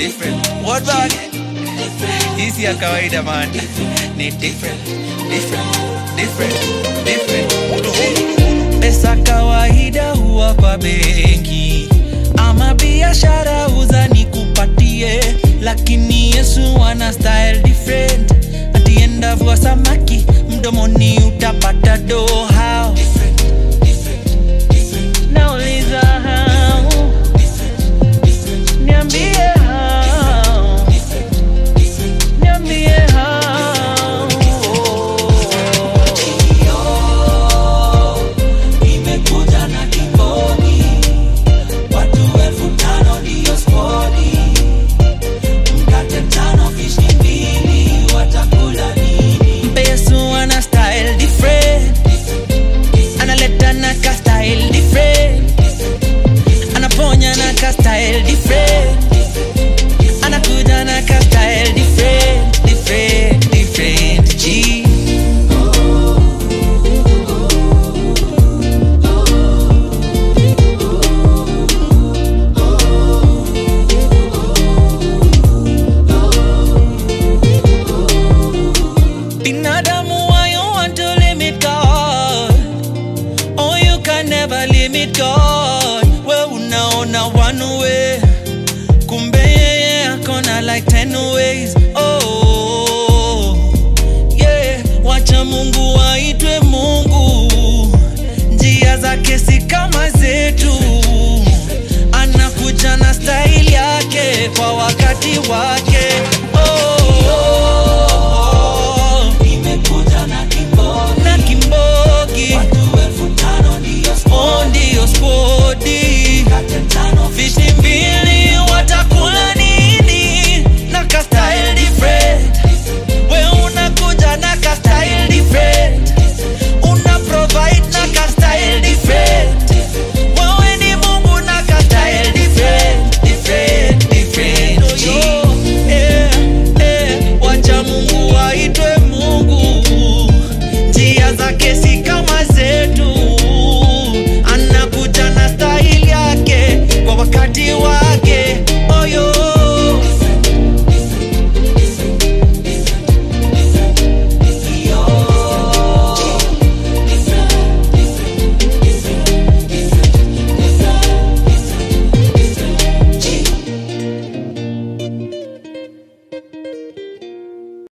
different. What bag? Hii si ya kawaida man. Ni different, different, different, different. Pesa kawaida huwa kwa benki ama biashara uza nikupatie, lakini Yesu ana style different. Atienda vua samaki mdomoni utapata do how nauliza how niambie how niambie how Nimekuja na kibodi, watu elfu tano ndiyo spodi, mkate tano, fish ni mbili, watakula nini? Yesu ana style different analeta na ka style different anaponya na ka style different anakuja na ka style different different different G binadamu why you want to limit God Oh, you can never limit God. We unaona one way, kumbe yeye akona like ten ways. Oh, yeah, wacha Mungu aitwe Mungu, njia zake si kama zetu, anakuja na style yake kwa wakati wake.